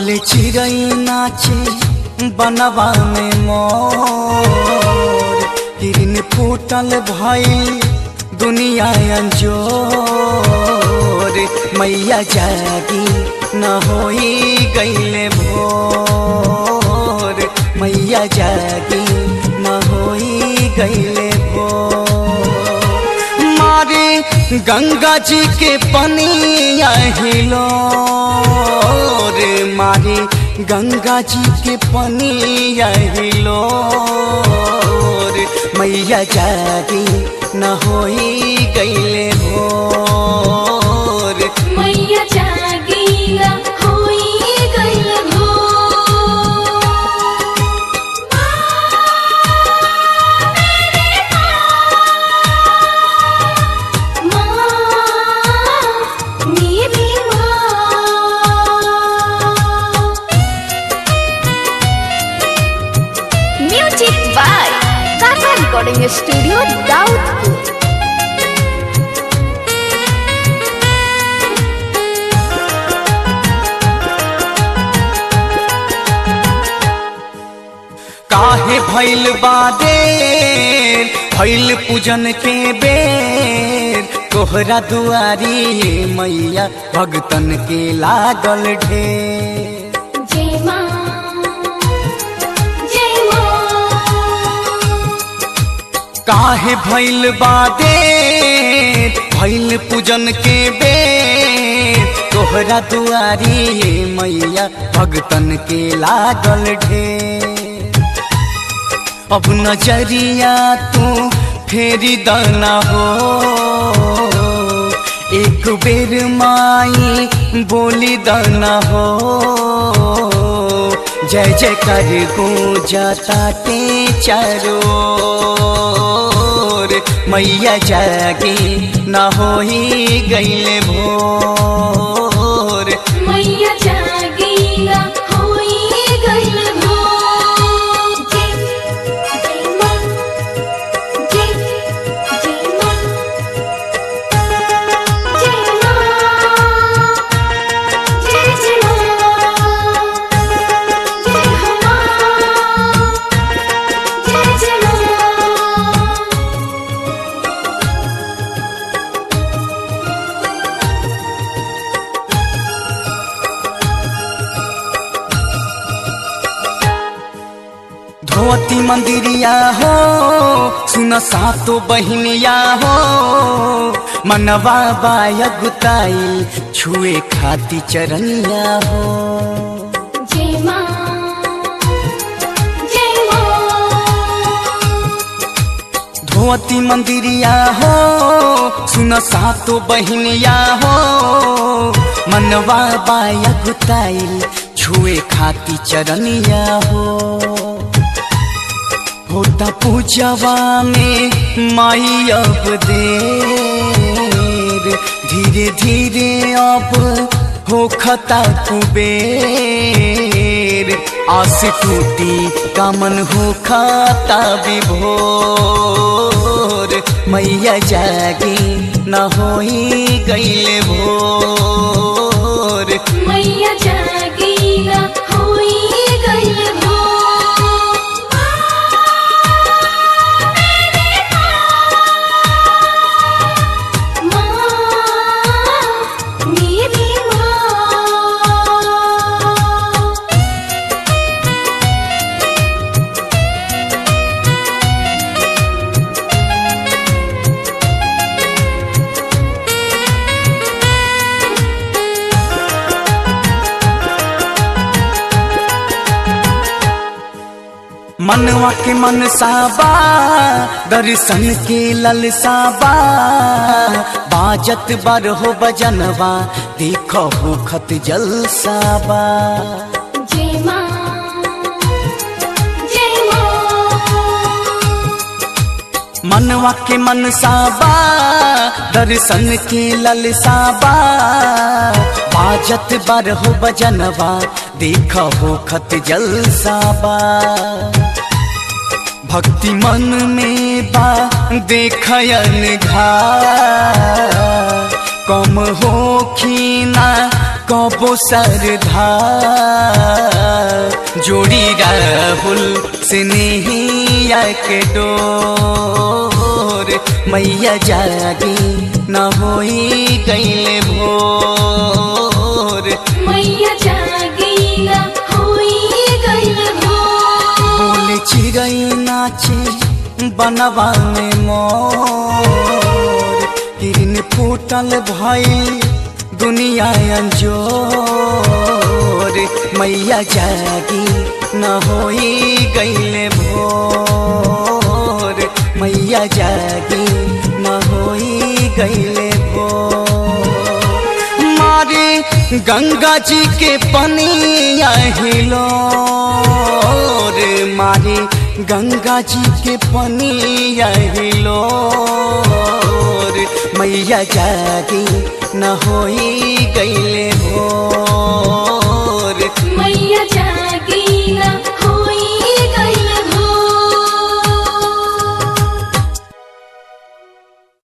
बोले चिड़ई नाचे बनवा में मोर हिरन फूटल भइल दुनिया अंजोर मैया जागी न होई गईले भोर मैया जागी न होई गईले भोर मारे गंगा जी के पनिया हिलो रे मारे गंगा जी के पनिया हिलो रे मैया जागी न होई गईले भोर मैया जागीला होई गइल भोर माँ मेरी माँ music by Kaka recording studio Daudpur काहे भैल बादे भैल पूजन के बेर तोहरा दुआरी मैया भगतन के लागल ढेर जय माँ जय माँ काहे भैल बादे भैल पूजन के बेर तोहरा दुआरी मैया भगतन के लागल ढेर अब नजरिया तू फेरी दाना हो एक बेर माई बोली दाना हो जय जय कर गूंजाता ते चारों ओर। मैया जागी न होई गईले भोर मैया जागीला होई गइल भोर जय जय माँ जय जय माँ जय माँ जय जय माँ जय हो माँ जय जय माँ धोती मंदिरिया हो सुन सातो बहिनिया हो मनवा बाया गुताई छुए खाती चरनिया हो जय माँ जय माँ धोती मंदिरिया हो सुन सातो बहिनिया हो मनवा बाया गुताई छुए खाती चरनिया हो होता पूजवा में माई अब देर धीरे धीरे अब हो खता कुबेर आस टूटी कामन हो खाता विभोर मैया जागी न होई गईले भोर मैया जागीला होई गइल भोर माँ मेरी माँ मनवा के मन साबा दर्शन के ललसाबा बाजत बर हो बजनवा देखो हो खत जलसाबा जय माँ जय माँ मनवा के मन साबा दर्शन के ललसाबा बाजत बर हो बजनवा देखो हो खत जलसाबा भक्ति मन में बा देखयन घा कम हो खीना कबो सरधा जोड़ी राहुल स्नेहिया के डोर मैया जागी न होई गईले भोर मैया जागीला होई गइल भोर बोले चिड़ै नाचे बनवा में मोर किरण फूटल भइल दुनिया अंजोर मैया जागी न होई गईले भोर मैया जागी न होई गईले भोर मारे गंगा जी के पनिया हिलो रे मारे गंगा जी के पनिया हिलो रे मैया जागी न होई